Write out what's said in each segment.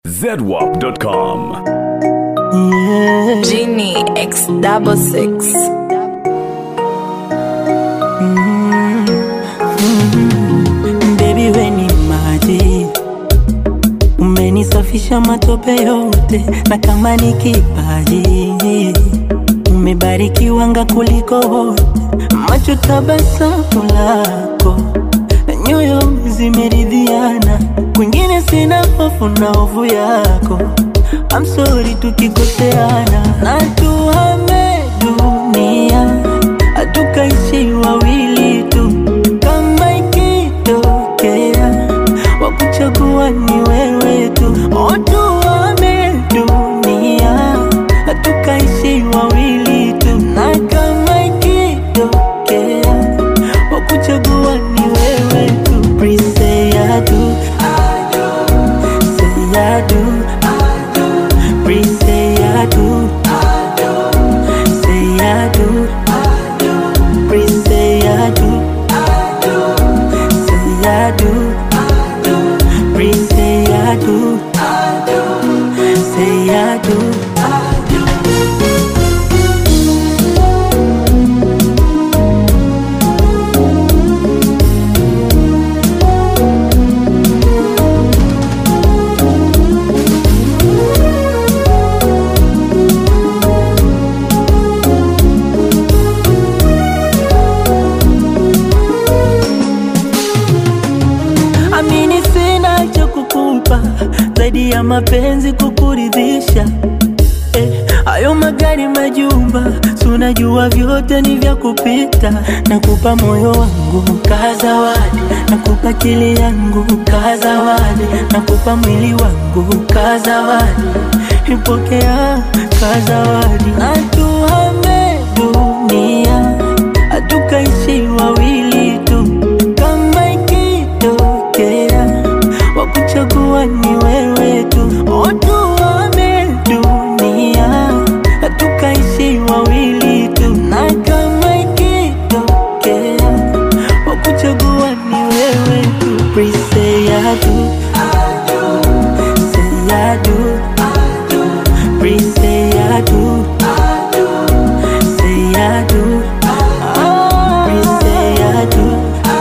zedwap.com. Genie X double six. Baby we ni maji, umenisafisha matope yote, na kama ni kipaji umebarikiwa nga kuliko wote, macho tabasamu lako na nyoyo zimeridhiana, kwingine sina hofu na hofu yako. I'm sorry tukikoseana, na tuhame dunia, hatukaishi wawili tu, kama ikitokea wakuchagua ni wewe tu, oh, tuhame dunia, hatukaishi wawili tu, na kama ikitokea wakuchagua ni wewe tu, please say I do, say I do. Please say I do. Say I do. Please say I do. Say I do. Please say I do. Say I do. Amini sina cha kukupa zaidi ya mapenzi kukuridhisha. Eh, hayo magari majumba, si unajua vyote ni vya kupita. Nakupa moyo wangu kaa zawadi, nakupa akili yangu kaa zawadi, nakupa mwili wangu kaa zawadi, ipokea kaa zawadi. Na tuhame dunia, hatukaishi wawili tu, kama ikitokea wakuchagua ni wewe tu, oh, tuhame dunia, hatukaishi wawili tu, na kama ikitokea wakuchagua ni wewe tu, please say I do, say I do, please say I do, say I do, please say I do,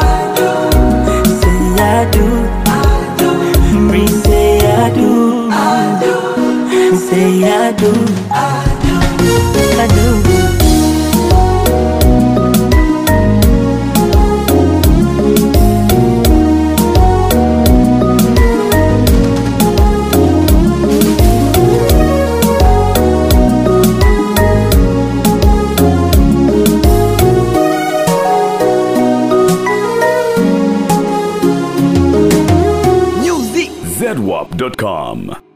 say I do. Please say I do. Say I do. I do. zedwap.com.